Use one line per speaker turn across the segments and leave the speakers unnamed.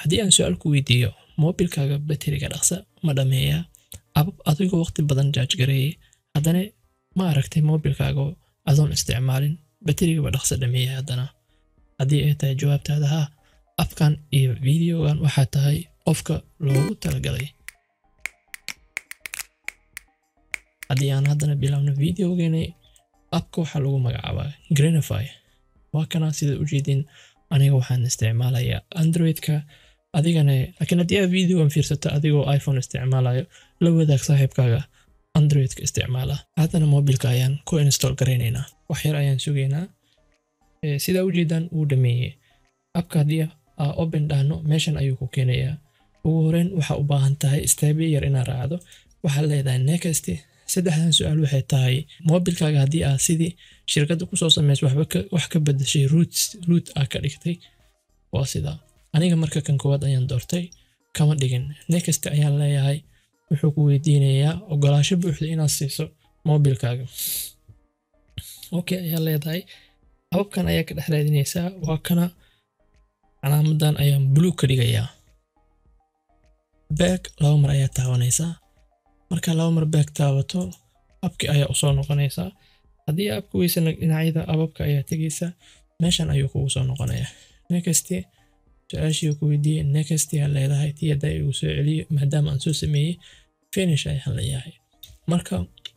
haddii aan su-aal ku weydiiyo moobilkaaga bateriga dhaqsa ma dhameeyaa abab adigoo waqti badan jaaj gareeyay haddana ma aragtay moobilkaaga adoon isticmaalin baterigaba dhaqsa dhameeya haddana haddii ay tahay jawaabtaada haa abkan iyo videogan waxaa tahay qofka loogu talagalay haddii aan haddana bilaabno videogeena abka waxaa lagu magacaabaa grenify waa kana sida ujeedin aniga waxaan isticmaalayaa androidka adigana laakiin haddii aad videogan fiirsato adigoo iphone isticmaalayo la wadaag saaxiibkaaga androidka isticmaala haddana mobilka ayaan ku install garaynaynaa wax yar ayaan sugaynaa sidaa ujeedaan wuu dhameeyey abka haddii aa open dhahno meeshan ayuu ku keenayaa ugu horeyn waxaa u baahan tahay staabiya yar inaad raacdo waxaad leedahay next saddexdan su-aal waxay tahay mobilkaaga haddii aad sidii shirkadda kusoo samaysa wax ka bedashay root aa ka dhigtay waa sidaa aniga marka kan koowaad ayaan doortay kama dhigin next ayaan leeyahay wuxuu ku weydiinayaa ogolaasho buuxda inaad siiso mobilkaaga okay ayaa leedahay hababkan ayaa ka dhex raadinaysaa waa kana calaamadan ayaan blue ka dhigayaa back laba mar ayaa taabanaysaa marka laba mar back taabato abki ayaa usoo noqonaysaa haddii abka weysana dhinacyada ababka ayaa tegaysaa meeshan ayuu kugu soo noqonayaa next su-aashii ku weydiiyey next aa leedahay tii haddaa igu soo celiyo maadaama aan soo sameeyey finish ayaan leeyahay marka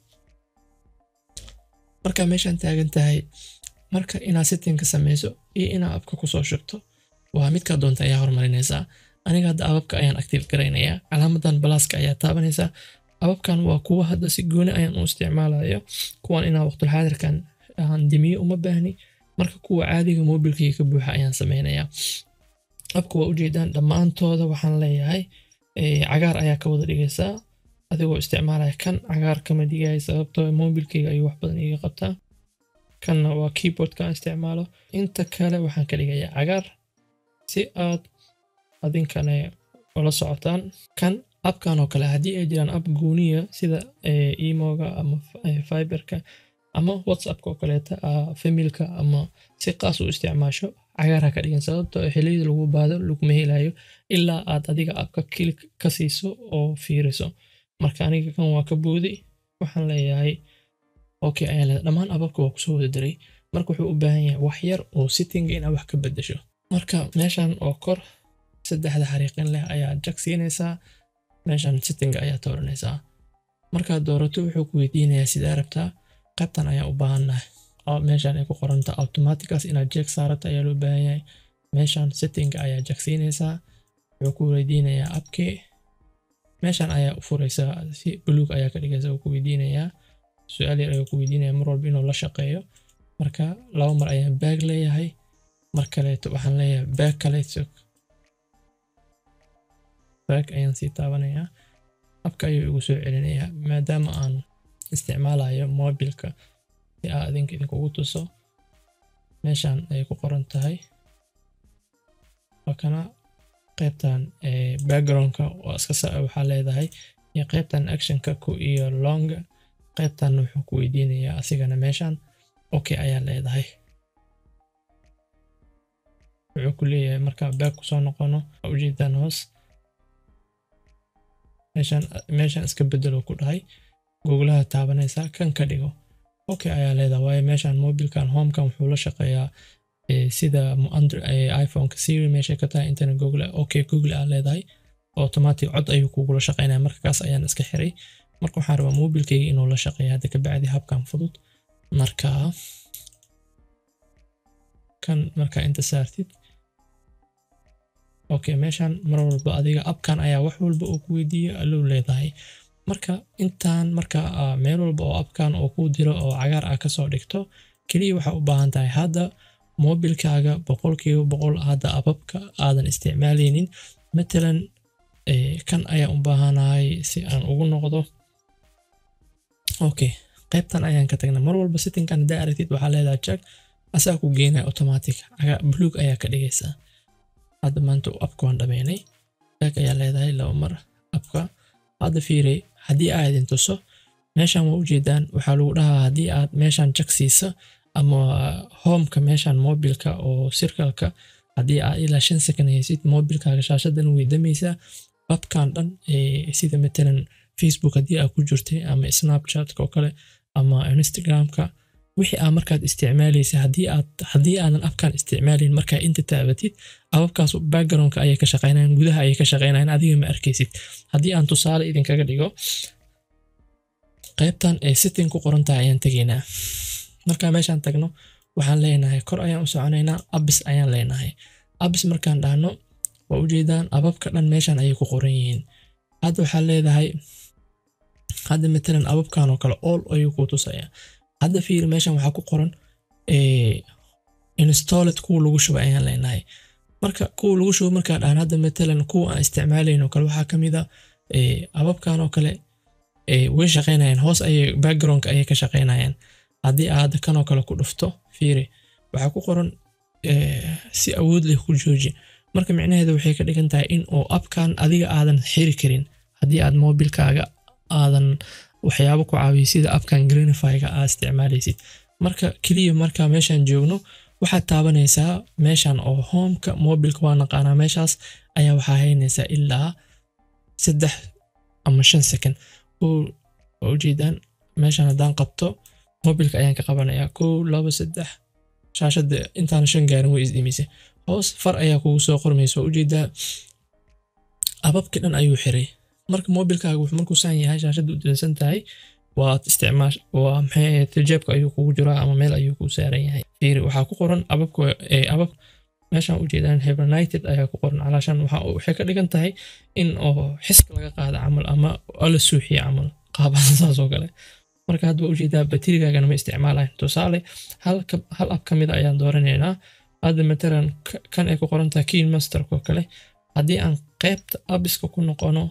markaa meeshaan taagan tahay marka inaad settingka samayso iyo inaad abka kusoo shubto waa midkaa doonta ayaa horumarinaysaa aniga hadda ababka ayaan active garaynayaa calaamadan balaaska ayaa taabanaysaa ababkan waa kuwa hadda si gooni ayaan u isticmaalayo kuwan inaa waqtulxaadirkan aan dimiyo uma baahni marka kuwa caadiga mobilkayga ka buuxa ayaan samaynayaa abka waa ujeedaan dhammaantooda waxaan leeyahay cagaar ayaa ka wada dhigaysaa adigoo isticmaalaya kan cagaar kama dhigaya sababtoo mobilkayga ayuu wax badan iga qabtaa kanna waa keyboardka aan isticmaalo inta kale waxaan ka dhigayaa cagaar si aad adinkana ula socotaan kan abkan oo kale haddii ay jiraan ab gooniya sida emoga ama fiberka ama whatsappka oo kaleeta familka ama si qaas u isticmaasho cagaarha ka dhigan sababtoo xiliyada lagu baado laguma helayo ilaa aad adiga abka kilik ka siiso oo fiiriso marka aniga kan waa ka boodi waxaan leeyahay okay ayaan leedahay dhammaan ababka waa kusoo wada diray marka wuxuu u baahan yahay wax yar oo sittinga inaad wax ka bedesho marka meeshan oo kor saddexda xariiqin leh ayaa jag siinaysaa meeshan sittinga ayaa dooranaysaa markaad doorato wuxuu ku weydiinayaa sidaa rabtaa qaybtan ayaa u baahannahay meeshan ay ku qoranta automaticas inaad jeeg saarata ayaa loo baahan yahay meeshan settinga ayaa jag siinaysaa wuxuu ku weydiinayaa abkii meeshan ayaa u furaysaa si buluug ayaa ka dhigaysa uu ku weydiinayaa su-aal yar ayuu ku weydiinaya mar walba inuu la shaqeeyo marka laba mar ayaan baag leeyahay mar kaleeto waxaan leeyahay baag kaleeto baag ayaan sii taabanayaa abka ayuu igu soo celinayaa maadaama aan isticmaalayo mobilka si aa adinka idinkugu tuso meeshan ay ku qoran tahay wakana qaybtan backgroundka oo iska saa waxaa leedahay iyo qaybtan actionka ku iyo longa qaybtan wuxuu ku weydiinayaa asigana meeshan okay ayaa leedahay wuxuu ku leeyahay markaa baag kusoo noqono ujeedaan hoos meeshan meeshan iska bedelo ku dhahay googlaha taabanaysaa kan ka dhigo okay ayaa leedahay waayo meeshan mobilkan homekan wuxuu la shaqeeyaa sida iphoneka siri meeshay ka tahay intana google okay google aa leedahay automatic cod ayuu kugula shaqeynaya marka kaas ayaan iska xiray marka waxaan rabaa mobilkayga inuu la shaqeeya hadda kabacdi habkan fudud marka kan markaa inta saartid okay meeshan mar walba adiga abkan ayaa wax walba uu ku weydiiya allow leedahay marka intaan marka meel walba oo abkan oo kuu diro oo cagaar ah kasoo dhigto keliya waxaa u baahan tahay hadda mobilkaaga boqolkiiba boqol hadda ababka aadan isticmaalaynin matalan kan ayaan u baahanahay si aan ugu noqdo okay qaybtan ayaan ka tagnay mar walba sittinkan haddaa aragtid waxaa leedahay jag asaa ku geenaya automatic buluug ayaa ka dhigaysaa hadda maanta abka waan dhameynay jag ayaa leedahay laba mar abka hadda fiiri haddii aa idin tuso meeshan waa ujeedaan waxaa lagu dhahaa haddii aad meeshan jag siisa ama homeka meeshan mobilka oo sirkalka haddii aad ilaa shan second haysid mobilkaaga shaashadan way damaysaa babkan dhan sida matalan facebook haddii aad ku jirtay ama snapchatka oo kale ama instagramka wixii aad markaad isticmaalaysa haddii aad haddii aadan abkan isticmaalayn markaa inta taabatid ababkaas backgroundka ayay ka shaqeynayan gudaha ayay ka shaqeynayan adiga ma arkaysid haddii aan tusaale idinkaga dhigo qaybtan ee setting ku qoran tahay ayaan tegaynaa markaa meeshaan tagno waxaan leenahay kor ayaan u soconaynaa abis ayaan leenahay abis markaan dhahno waa ujeedaan ababka dhan meeshaan ayay ku qoran yihiin hadda waxaa leedahay hadda matalan ababkan oo kale all ayuu kuu tusaya hadda fiiri meeshan waxaa ku qoran installed kuwa lagu shuba ayaan leenahay marka kuwa lagu shubo markaa dhahan hadda matalan kuwa aan isticmaalayn oo kale waxaa ka mid a ababkan oo kale way shaqeynayaan hoos ayay backgroundka ayay ka shaqeynayaan haddii aad kanoo kale ku dhufto fiiri waxaa ku qoran si awood leh ku jooji marka micnaheeda waxay ka dhigan tahay in uu abkan adiga aadan xiri karin haddii aad mobilkaaga aadan waxyaabo ku caawiyo sida abkan greenifyga aad isticmaalaysid marka keliya marka meeshaan joogno waxaad taabanaysaa meeshan oo homeka mobilka waa naqaanaa meeshaas ayaa waxaa haynaysaa ilaa saddex ama shan second waa ujeedaan meeshan haddaan qabto mobilka ayaan ka qabanayaa kow labo saddex shaashada intaan shan gaarin way isdhimisay hoos far ayaa kugu soo qormaysa waa ujeedaa ababki dhan ayuu xiray marka mobilkaaga wuxuu markuu saan yahay shaashada u dansan tahay waad isticmaash waa maxay tijeebka ayuu kugu jiraa ama meel ayuu kuu saaran yahay fiiri waxaa ku qoran ababka abab meeshaan ujeedaan hibernated ayaa ku qoran calaashan waxay ka dhigan tahay in oo xiska laga qaada camal ama la suuxiya camal qaabahan saas oo kale marka hadda waa ujeedaa baterigaagana ma isticmaalayn tusaale hal ab ka mid a ayaan dooranaynaa hadda matalan kan ay ku qoran tahay keen masterka oo kale haddii aan qaybta abiska ku noqono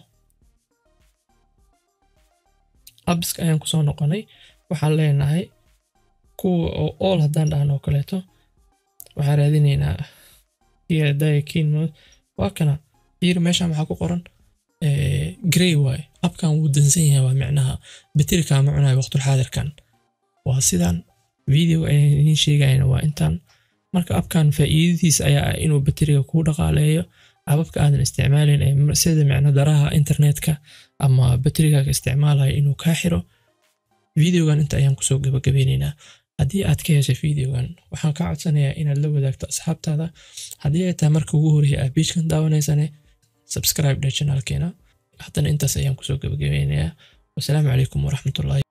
abiska ayaan kusoo noqonay waxaan leenahay kuwa oo all haddaan dhahno oo kaleeto waxaan raadinaynaa keen waa kana fiir meeshan waxaa ku qoran grey waay abkan wuu dansan yahay waa micnaha baterikaa ma cunayo waqtulxaadirkan waa sidan video ayaan idiin sheegayna waa intaan marka abkan faa'iidadiisa ayaa ah inuu bateriga kuu dhaqaaleeyo ababka aadan isticmaalayn ee sida micno daraha internetka ama baterigaaga isticmaalaya inuu kaa xiro videogan inta ayaan kusoo gabagabeynaynaa haddii aad ka heshay videogan waxaan kaa codsanayaa inaad la wadaagto asxaabtaada haddii ay tahay marka ugu horreya aad biijkan daawanaysane subscribe dhe channelkeena haddana intaas ayaan kusoo gabagabeynayaa wasalaamu calaykum waraxmatullahi